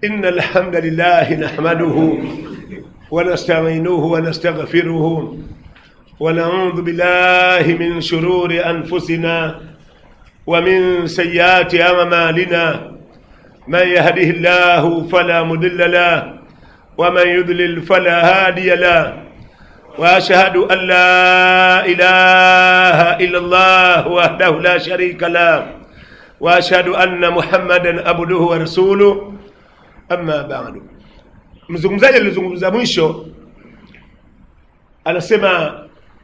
إن الحمد لله نحمده ونستعينه ونستغفره ونعوذ بالله من شرور أنفسنا ومن سيئات أعمالنا من يهده الله فلا مضل له ومن يضلل فلا هادي له واشهد ان لا اله الا الله وحده لا شريك له واشهد ان محمدا عبده ورسوله amma ba'du mzungumzaji alizungumza mwisho anasema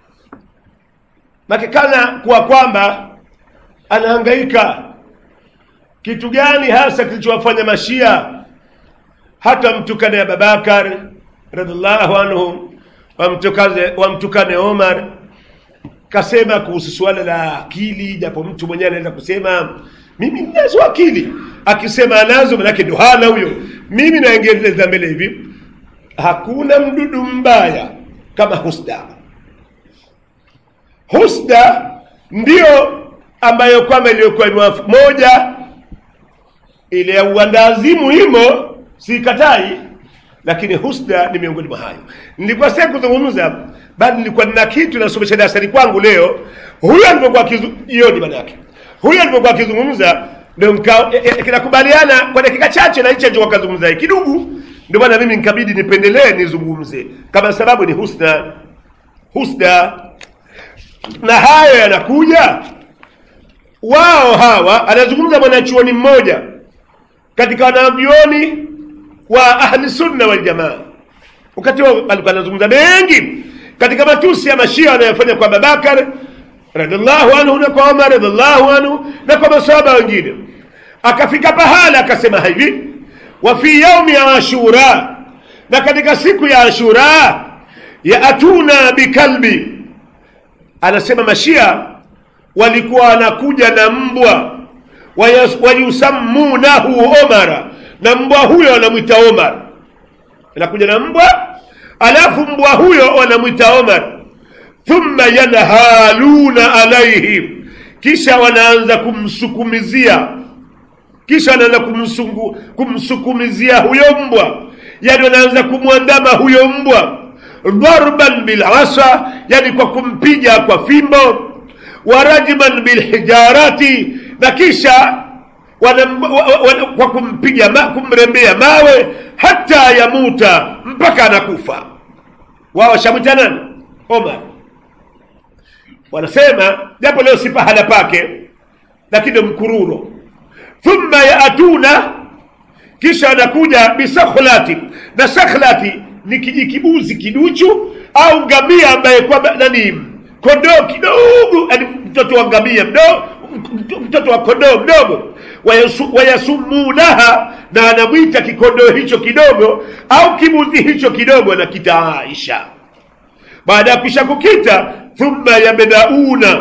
nakikana kuwa kwamba anahangaika kitu gani hasa kilichowafanya mashia hata wamtukane ababakar radhiallahu anhu wamtukane, wamtukane omar kasema kuhusu suala la akili japo mtu mwenyewe anaweza kusema mimi ninazo akili akisema anazo manake ndo hana huyo mimi naengeleza mbele hivi hakuna mdudu mbaya kama husda husda ndiyo ambayo kwamba iliyokuwa ni moja ile ya uandazimu imo sikatai lakini husda ni miongoni mwa hayo nilikuwa sasa kuzungumza bali nilikuwa nina kitu nasomesha darasani kwangu leo huyo alipokuwa jioni manake huyo alipokuwa akizungumza ndio kinakubaliana kwa dakika chache na hicho alichokuwa kazungumza kidugu ndio maana mimi nikabidi nipendelee nizungumze kama sababu ni husna husda na hayo yanakuja wao hawa anazungumza mwanachuoni mmoja katika wanavyuoni wa ahli sunna wal jamaa wakati huo alikuwa anazungumza mengi katika matusi ya mashia wanayofanya kwa Abubakar radhiallahu anhu na kwa Umar radhiallahu anhu na kwa masahaba wengine akafika pahala akasema hivi wa fi yaumi ashura na katika siku ya ashura yaatuna bikalbi anasema mashia walikuwa wanakuja na mbwa wayusammunahu omara na mbwa huyo wanamwita omar anakuja na mbwa alafu mbwa huyo wanamwita omar thumma yanhaluna alaihim kisha wanaanza kumsukumizia kisha wanaanza kumsungu, kumsukumizia huyo mbwa yani wanaanza kumwandama huyo mbwa dharban bilasa yani kwa kumpiga kwa fimbo warajman bilhijarati na kisha wana, wana, kwa kumpiga ma, kumrembea mawe hata yamuta mpaka anakufa wao washamwita nani omar wanasema japo leo si pahala pake lakini mkururo thumma yaatuna kisha anakuja bisakhlati na sakhlati ni kijikibuzi kiduchu au ngamia ambaye kwamba nani kondoo kidogo yani mtoto wa ngamia mdogo mtoto wa kondoo mdogo wayasumunaha na anamwita kikondoo hicho kidogo au kibuzi hicho kidogo anakita Aisha baada ya kisha kukita thumma yabdauna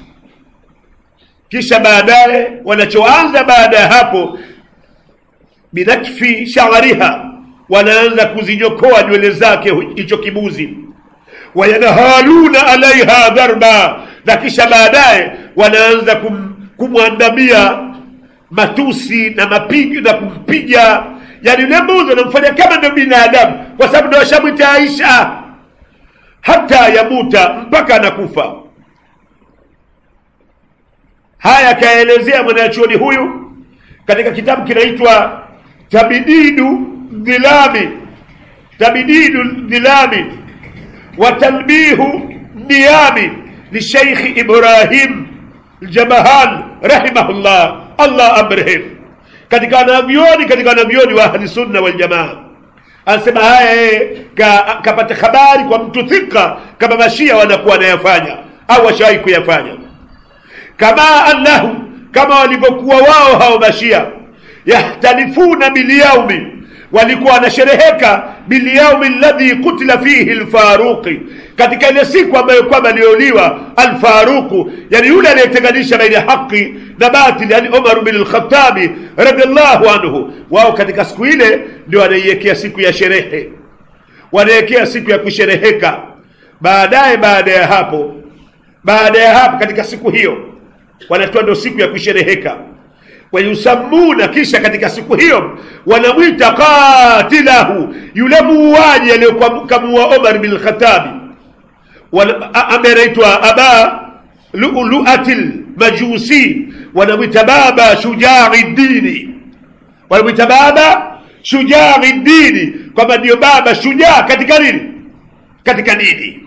kisha baadaye wanachoanza baada ya hapo binakfi sha'riha wanaanza kuzinyokoa nywele zake hicho kibuzi wayanhaluna alaiha dharba na kisha baadaye wanaanza kum, kumwandamia matusi na mapigo na kumpiga yani yule mbuzi wanamfanya kama ndio binadamu kwa sababu ndio washamwita Aisha hata yamuta mpaka anakufa haya akaelezea mwanachuoni huyu katika kitabu kinaitwa tabididu dhilami tabididu dhilami wa talbihu niyami lisheikhi ibrahim ljabahan rahimahullah allah amrehim katika wanavyoni katika wanavyoni wa ahli sunna waljamaa anasema haya ka, kapata habari kwa mtu thika kama mashia wanakuwa wanayafanya au washawahi kuyafanya kama annahu kama walivyokuwa wao hao mashia yahtalifuna bilyaumi walikuwa wanashereheka bilyaumi alladhi kutila fihi lfaruqi katika ile siku ambayo kwamba aliouliwa alfaruqu yani yule anayetenganisha baina haqi na batili yani umar bin lkhatabi radiallahu anhu wao katika siku ile ndio wanaiwekea siku ya sherehe wanaiwekea siku ya kushereheka baadaye baada ya hapo baada ya hapo katika siku hiyo wanatoa ndo siku ya kushereheka wayusammuna kisha katika siku hiyo wanamwita qatilahu yule muuaji aliyokuwa kamuua omar bin lkhatabi ambaye anaitwa aba luatil majusi wanamwita baba shujai dini wanamwita baba shujai dini kwamba ndio baba shujaa katika nini katika dini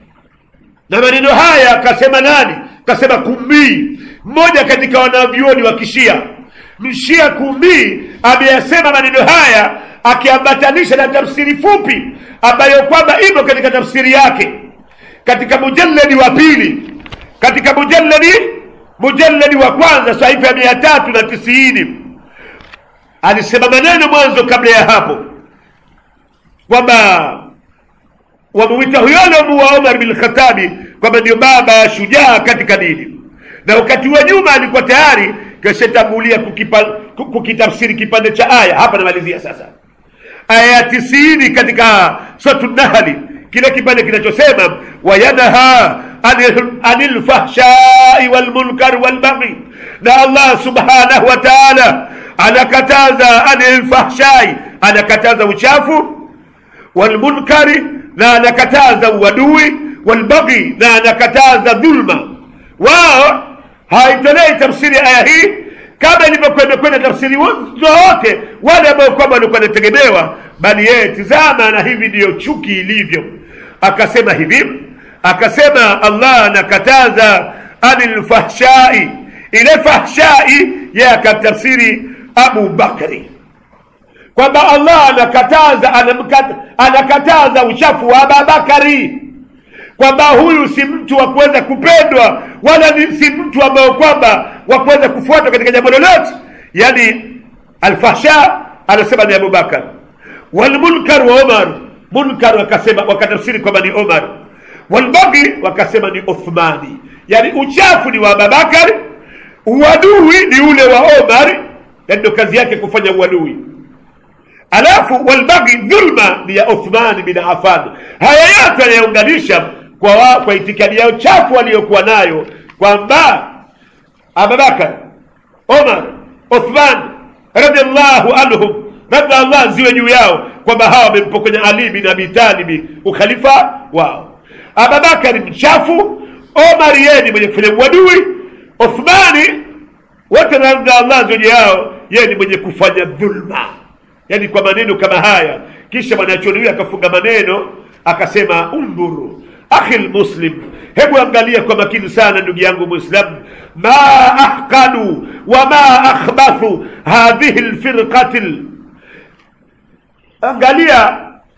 na maneno haya kasema nani kasema kumbii mmoja katika wanavyuoni wa kishia mshia kumbii ameyasema maneno haya akiambatanisha na tafsiri fupi ambayo kwamba imo katika tafsiri yake katika mujalladi wa pili katika mujalladi mujalladi wa kwanza sahifa ya mia tatu na tisini alisema maneno mwanzo kabla ya hapo kwamba wamewita huyo aliomuua Omar bin Khatabi kwamba ndio baba shujaa katika dini, na wakati wa nyuma alikuwa tayari kashatangulia kukitafsiri kipande cha aya. Hapa namalizia sasa aya ya tisini katika suratu Nahli, kile kipande kinachosema wayanha anil fahshai walmunkar walbaghi, na Allah subhanahu wa ta'ala anakataza anil fahshai, anakataza uchafu walmunkari na anakataza uadui walbaghi na anakataza dhulma wao haitolei tafsiri ya aya hii kama ilivyokwenda kwenda tafsiri zote wale ambao kwamba walikuwa wanategemewa bali yeye tizama na hivi ndiyo chuki ilivyo akasema hivi akasema allah anakataza anil fahshai ile fahshai yeye akatafsiri abu bakri kwamba Allah anakataza anamkata, anakataza uchafu wa Ababakari, kwamba huyu si mtu wa kuweza kupendwa wala ni si mtu ambao kwamba wa kuweza kufuatwa katika jambo lolote. Yani alfahsha anasema ni Abubakar, walmunkar wa Omar. Munkar wakasema wakatafsiri kwamba ni Omar, walbaghi wakasema ni Uthmani. Yani uchafu ni wa Abubakar, uadui ni ule wa Omar, yani ndo kazi yake kufanya uadui alafu walbaghi dhulma ni ya Uthman bin Affan. Haya yote anayaunganisha kwa, wa, kwa itikadi yao chafu waliyokuwa nayo kwamba Abubakar, Omar, Uthman radhiallahu anhum, radhi Allah ziwe juu yao, kwamba hawa wamempokonya Ali bin Abi Talib ukhalifa wao. Abubakar mchafu, Omar yeye ni mwenye kufanya uadui, Uthmani wote radhi Allah ziwe juu yao, yeye ni mwenye kufanya dhulma yani kwa maneno kama haya kisha mwanachuoni huyo akafunga maneno akasema undhuru akhi lmuslim hebu angalia kwa makini sana ndugu yangu mwislamu ma ahkanu wa ma akhbathu hadhihi lfirqati angalia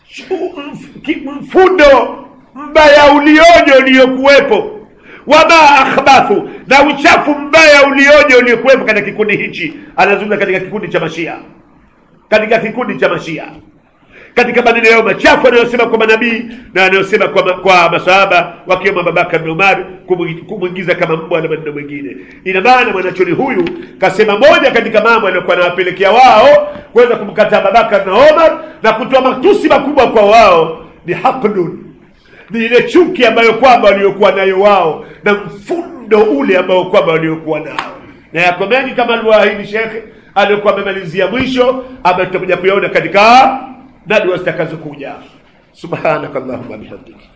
mfundo mbaya ulioje uliokuwepo wama akhbathu na uchafu mbaya ulioje uliokuwepo katika kikundi hichi anazungumza katika kikundi cha mashia katika kikundi cha mashia katika maneno yao machafu anayosema kwa manabii na anayosema kwa, kwa masahaba wakiwemo Abubakar bin Umar kumwingiza kama mbwa na maneno mengine. Ina maana mwanachoni huyu kasema moja katika mambo aliyokuwa anawapelekea wao kuweza kumkataa Abubakar na Omar na kutoa matusi makubwa kwa wao ni haqdun, ni ile chuki ambayo kwamba waliokuwa nayo wao na mfundo ule ambao kwamba waliokuwa nao, na yako mengi kama alivyoahidi shekhe aliyokuwa amemalizia mwisho ambayo tutakuja kuyaona katika nadwa zitakazokuja subhanaka allahumma bihamdika